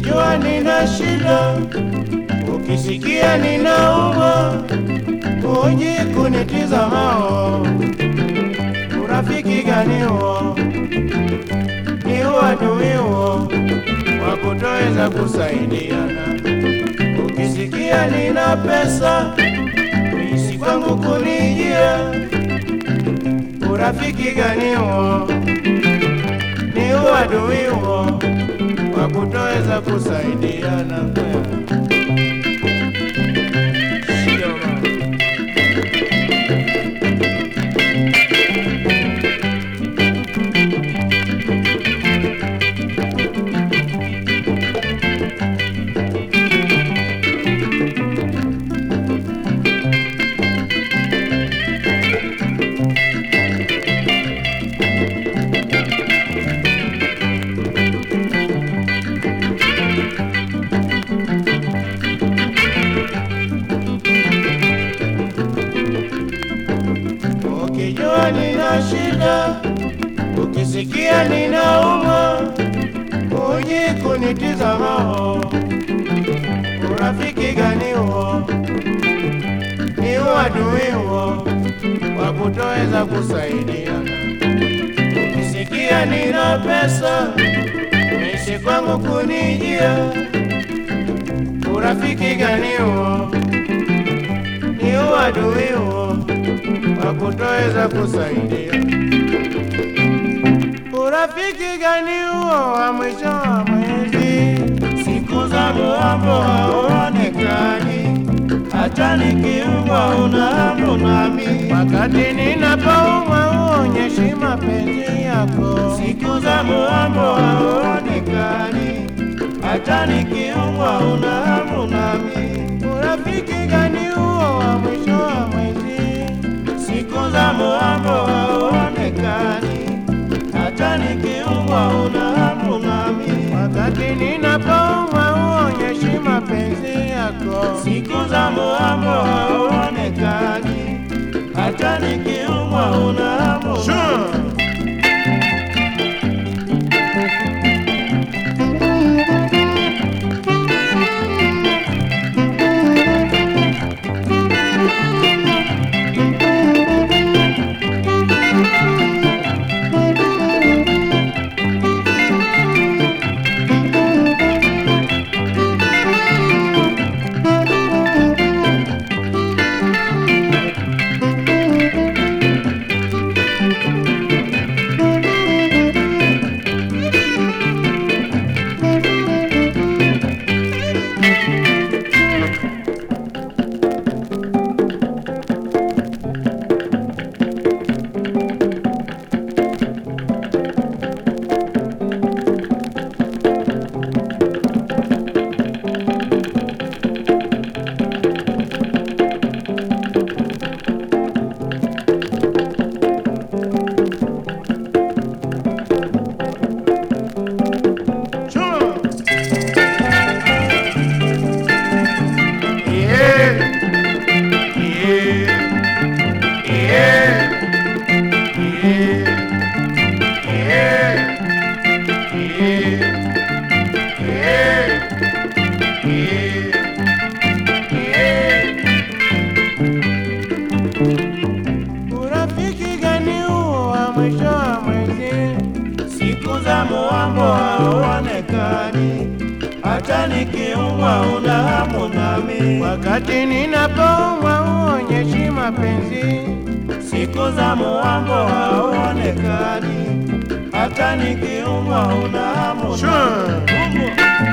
Ukijua nina shida, ukisikia ninaumwa, uji kunitizamao, urafiki gani huo? Ni uadui huo wa kutoweza kusaidiana. Ukisikia nina pesa, uisi kwangu kunijia, urafiki gani huo? Ni uadui huo wa kutoweza kusaidiana. Sio bana. Ukijua nina shida, ukisikia ninaumwa, uji kunitizamao, urafiki gani huo? Ni uadui huo wa kutoweza kusaidiana. Ukisikia nina pesa, uishi kwangu kunijia, urafiki gani huo? Ni uadui huo wa kutoweza kusaidia. Urafiki gani huo wa mwisho wa mwezi? Siku za muambo hauonekani, hata nikiumwa una hamu nami. Wakati ninapoumwa uonyeshi mapenzi yako. Siku za muambo hauonekani, hata nikiumwa una hamu nami. Urafiki gani huo wa mwisho wa mwezi? Siku za muambo hauonekani, hata nikiumwa una hamu nami. Wakati ninapoumwa uonyeshi mapenzi yako. Siku za muambo hauonekani, hata nikiumwa una hamu nami. Urafiki gani huo wa mwisho wa mwezi? Siku za muambo hauonekani, hata nikiumwa una hamu nami. Wakati ninapoumwa uonyeshi mapenzi. Siku za muambo hauonekani, hata nikiumwa una hamu nami.